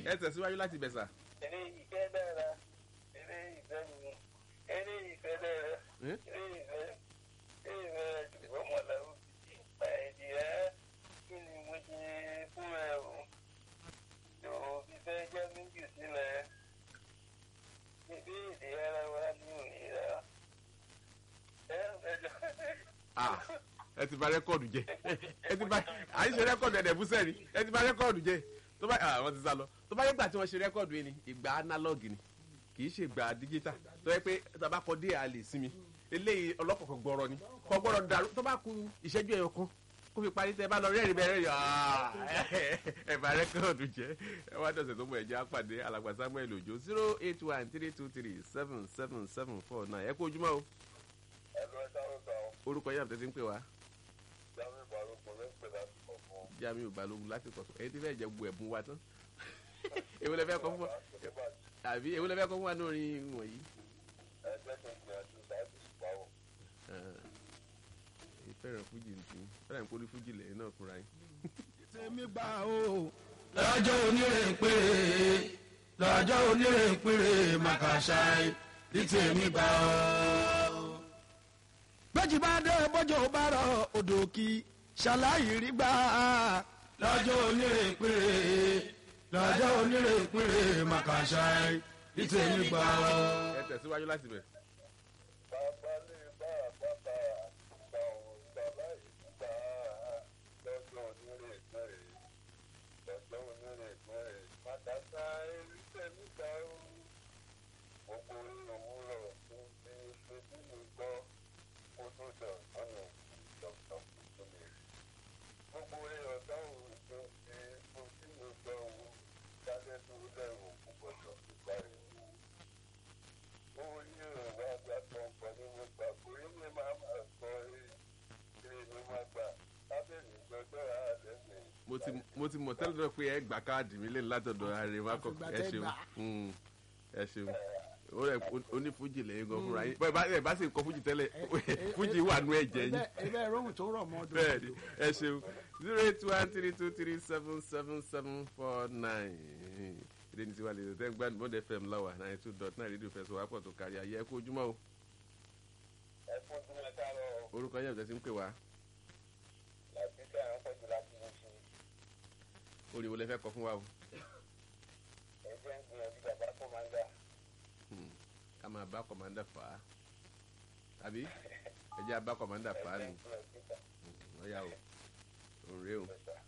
ẹ tẹ̀síwájú láti bẹ̀ sà. eré ìfẹ́ dára eré ìfẹ́ mi eré ìfẹ́ dára Eh? eré ìfẹ́ eré ìfẹ́ ṣùgbọ́n mọ̀láwó ti pa ẹ̀dì rẹ̀ kí ni mo ṣe fún ẹ o yóò fífẹ́ jẹ́ méjì sílẹ̀ ìdí ìdí ara wa ní òyìnbá ẹ ẹ jọ. Ah, ẹ ti bà rẹ́kọ̀dù jẹ́ ẹ ti bà à ń ṣe rẹ́kọ̀dù ẹ̀dẹ̀ fúnṣẹ́ ni ẹ ti bà rẹ́kọ̀dù jẹ́ tó bá ah, wọ́n ti sá lọ tó bá yẹ gbà tí wọ́n ṣe rẹ́kọ̀dù yìí ni ìgbà análọ́ọ̀gì ni kì í ṣe ìgbà dígítà tó yẹ pé tó bá kọ dé àlè sí mi eléyìí ọlọ́kọ̀ọ̀kan gbọ́rọ̀ ni kọ́ gbọ́rọ̀ dàrú tó bá ku ìṣẹ́jú ẹ̀yọ kan kó fi parí tẹ bá lọ rẹ́rìn bẹ́ẹ̀ rẹ́rìn ah, ẹ bà rẹ́kọ̀dù jẹ́ ẹ wá dọ̀sẹ̀ tó mọ̀ ẹ̀jẹ̀ apàdé alàgbà samuel ojo zero eight one three two three seven seven seven four nine ẹ kú ojúmọ́ o ẹ̀rọ ẹ̀dá ọ̀gá ọ̀ orúkọ yàtọ̀ tẹ́tí ń pè wá. jáwé balógun ló ń pè láti kọ̀ fún un. jamiu balógun láti kọsọ èyí tí fẹẹ jẹ gbogbo ẹbùn wa tán èwo lẹ fẹ kọ fún wa àbí èwo lẹ fẹ kọ fún wa ní orin wọnyí. ẹgbẹ́ tó gbìyànjú láti ṣùpáwọ̀. ìfẹ́ràn fújì nìkan fẹ́ràn ìkórè fújì lẹ́yìn náà fúnra yín. tèmi gbà o. lọ́jọ́ onírè péré lọ́jọ́ onírè péré màkàṣáì ní tèmi gbà o. bẹ́jì bá dé bọ́jọ́ bá rọ odò kí ṣàlàyé rí gbà lọ́jọ́ onírè péré lọ́jọ́ onírè péré màkàṣáì ní tèmi gbà o. ẹ tẹ̀síwájú láti bẹ̀. bàbá lè bá àpáta àgbà òun gbà láì gbà lọ́jọ́ onírè péré lọ́jọ́ onírè péré màkàtà erí tẹ̀mí gbà ó. gbogbo orí òwúrọ̀ tó ń fi ṣojú mi gbọ́ kó tó dọ̀ ọ̀nà dọ̀tọ̀ tó lè rí. gbogbo orí ọ̀dọ́ òun tó ń fi ṣojú mi gbọ́ owó dájẹ́ tó lẹ́rù púpọ̀ tó fi parí wò owó yóò wá gba pọ̀npọ̀ ní mo gbà kó ilé máa máa sọ eré ní máa gbà lábẹ́ni gbọ́dọ̀ àdẹ́sìn. mo ti mo ti mọ̀ tẹ́lẹ̀ náà pé ẹ gbà káàdì mi lẹ́nu látọ̀dọ̀ ààrẹ wa kọ Àfìgbà ẹ tẹ́ ṣeun gbà. Mm, ẹ ṣeun ó rẹ onífújì lẹ́yìn gan fúnra yín bẹ́ẹ̀ bá ẹ bá sì ń kọ fújì tẹ́lẹ̀ fújì wà nú ẹ̀jẹ̀ yín. ebe rohun tó rọ̀ mọ́ ọdún. bẹ́ẹ̀ni ẹ ṣeun zero eight one three two three seven seven seven four nine ìdí ní tiwa lè tẹ́ ń gbá ní bọ́dẹ̀ fm láwà ninety two dot nine rédíò fẹsọ̀ wápọ̀ tó kárí ayé ẹ kú ojúmọ́ o ẹ fún tí wọn ká lọ orúkọ yẹn ọ̀tẹ̀ sí ń pè wá láti tẹ àwọn pẹ̀lú láti lè ṣe orí wo lẹ fẹ́ kọ fún wa o ẹgbẹ́ ń gbìyànjú bàbá tó máa ń dà. Hmm, ká máa bá kọ̀mándà fà á tàbí ẹ jẹ́ abá kọ̀mándà fà á nù ọ̀yà o òun rèé o. Bẹ́ẹ̀